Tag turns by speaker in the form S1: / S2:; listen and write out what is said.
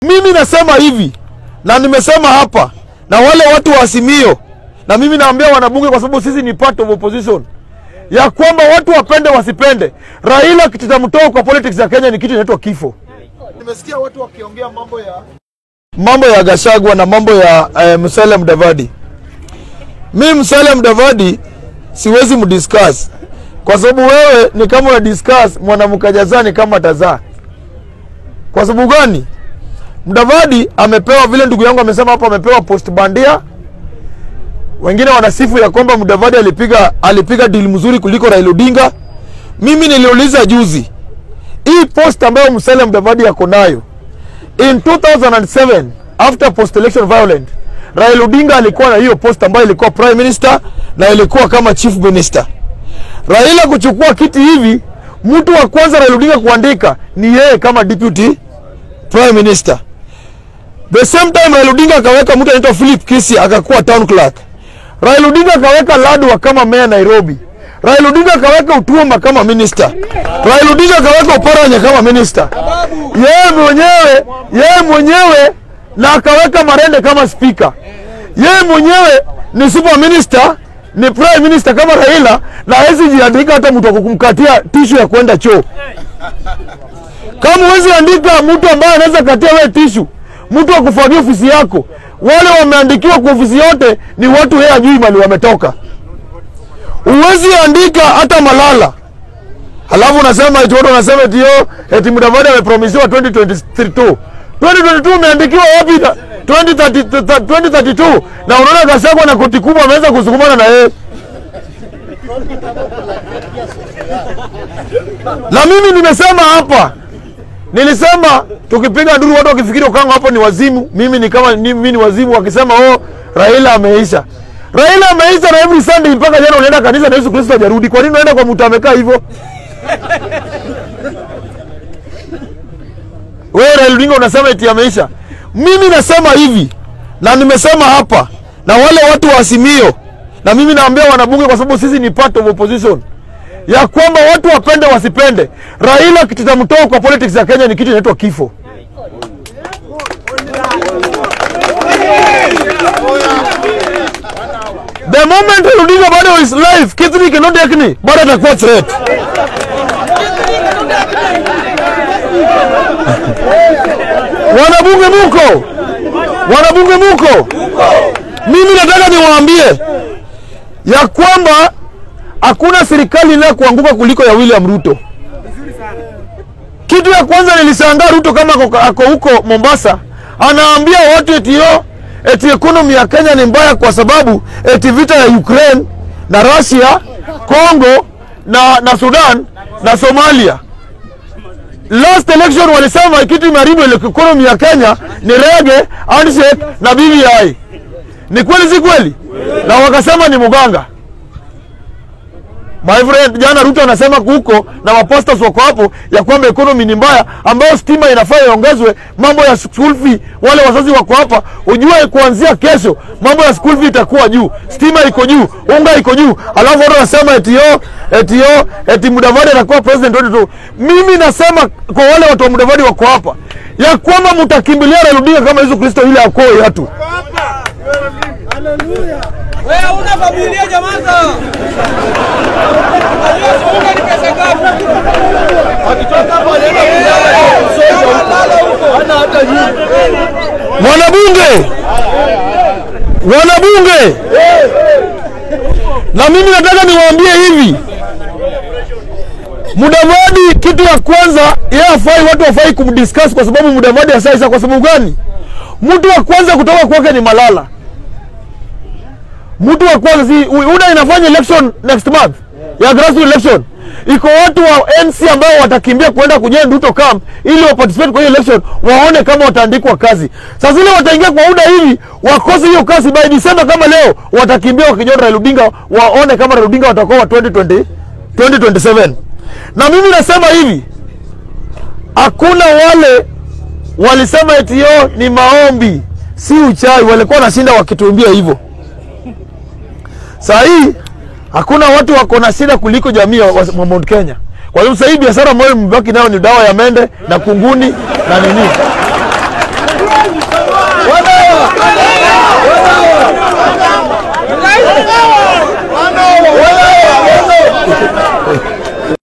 S1: Mimi nasema hivi na nimesema hapa na wale watu wa Azimio, na mimi naambia wanabunge, kwa sababu sisi ni part of opposition, ya kwamba watu wapende wasipende, Raila kitamtoa kwa politics ya Kenya ni kitu inaitwa kifo. Nimesikia watu wakiongea mambo ya mambo ya Gashagwa na mambo ya eh, Musalia Mudavadi. Mi Musalia Mudavadi siwezi mdiscuss kwa sababu wewe ni kama una discuss mwanamke jazani kama tazaa. Kwa sababu gani? Mudavadi amepewa vile ndugu yangu amesema hapo, amepewa post bandia. Wengine wanasifu ya kwamba Mudavadi alipiga alipiga deal mzuri kuliko Raila Odinga. Mimi niliuliza juzi, hii post ambayo Musalia Mudavadi yako nayo in 2007 after post election violent, Raila Odinga alikuwa na hiyo post ambayo ilikuwa prime minister na ilikuwa kama chief minister. Raila kuchukua kiti hivi, mtu wa kwanza Raila Odinga kuandika ni yeye kama deputy prime minister. The same time Raila Odinga akaweka mtu anaitwa Philip Kisi akakuwa town clerk. Raila Odinga akaweka Ladwa kama mayor Nairobi. Raila Odinga akaweka Utuoma kama minister. Raila Odinga akaweka Oparanya kama minister. Yeye mwenyewe yeye mwenyewe na akaweka Marende kama speaker. Yeye mwenyewe ni super minister, ni prime minister kama Raila na hawezi jiandika hata mtu wa kumkatia tishu ya kwenda choo. Kama huwezi andika mtu ambaye anaweza katia wewe tishu, mtu wa kufagia ofisi yako, wale wameandikiwa kwa ofisi yote ni watu yeye ajui mali wametoka. Huwezi andika hata Malala. Halafu unasema eti watu wanasema eti yo eti Mudavadi amepromisiwa 2022. 2022 umeandikiwa wapi? na- 2030 2032 na unaona Gachagua na koti kubwa ameweza kusukumana na yeye. Na mimi nimesema hapa, nilisema tukipiga nduru watu wakifikiri Okango hapo ni wazimu, mimi ni kama ni- mimi ni wazimu, wakisema oh, Raila ameisha. Raila ameisha na every Sunday mpaka jana unaenda kanisa na Yesu Kristo hajarudi. Kwa nini unaenda kwa mtu amekaa hivyo? Wewe Raila Odinga unasema eti ameisha. Mimi nasema hivi na nimesema hapa na wale watu wa Azimio, na mimi naambia wanabunge, kwa sababu sisi ni part of opposition, ya kwamba watu wapende wasipende, Raila kitamtoa kwa politics ya Kenya ni kitu inaitwa kifo. The moment Raila Odinga bado is live, Kithure Kindiki Ekini bado atakuwa threat. Wanabunge muko, wanabunge muko, mimi nataka niwaambie ya kwamba hakuna serikali inayokuanguka kuliko ya William Ruto. Kitu ya kwanza nilishangaa Ruto kama ako- ako huko Mombasa, anaambia watu eti yo eti economy ya Kenya ni mbaya kwa sababu eti vita ya Ukraine na Russia, Congo na, na Sudan na Somalia. Last election walisema kitu imeharibu ile economy ya Kenya ni rege, handshake na BBI. Ni kweli si kweli? Na wakasema ni muganga. My friend, jana Ruto anasema huko na maposters wako hapo ya kwamba economy ni mbaya, ambayo stima inafaa iongezwe, mambo ya school fee, wale wazazi wako hapa, ujue kuanzia kesho mambo ya school fee itakuwa juu, stima iko juu, unga iko juu, alafu watu wanasema eti yo eti yo eti Mudavadi atakuwa president 22. Mimi nasema kwa wale watu wa Mudavadi wako hapa ya kwamba mtakimbilia Raila Odinga kama Yesu Kristo ile akoe watu.
S2: Wewe una familia jamani. Unajua unga ni pesa ngapi?
S1: Wanabunge, wanabunge, na mimi nataka niwaambie hivi, Mudavadi, kitu ya kwanza yeye afai, watu wafai kumdiscuss kwa sababu Mudavadi asaisa. Kwa sababu gani? Mtu wa kwanza kutoka kwake ni Malala. Mtu wa kwanza si UDA inafanya election next month ya grassroots election. Iko watu wa NC ambao watakimbia kuenda kujoin Ruto camp ili wa participate kwa hiyo election, waone kama wataandikwa kazi. Sasa ile wataingia kwa UDA hivi wakose hiyo kazi by December, kama leo watakimbia wakijoin Raila Odinga, waone kama Raila Odinga watakuwa wa 2020 2027. Na mimi nasema hivi, hakuna wale walisema eti yo ni maombi, si uchawi, walikuwa wanashinda wakituambia hivyo. Saa hii hakuna watu wako na shida kuliko jamii wa wa Mount Kenya. Kwa hiyo sasa hii biashara ambayo mbaki nayo ni dawa ya mende na kunguni na nini.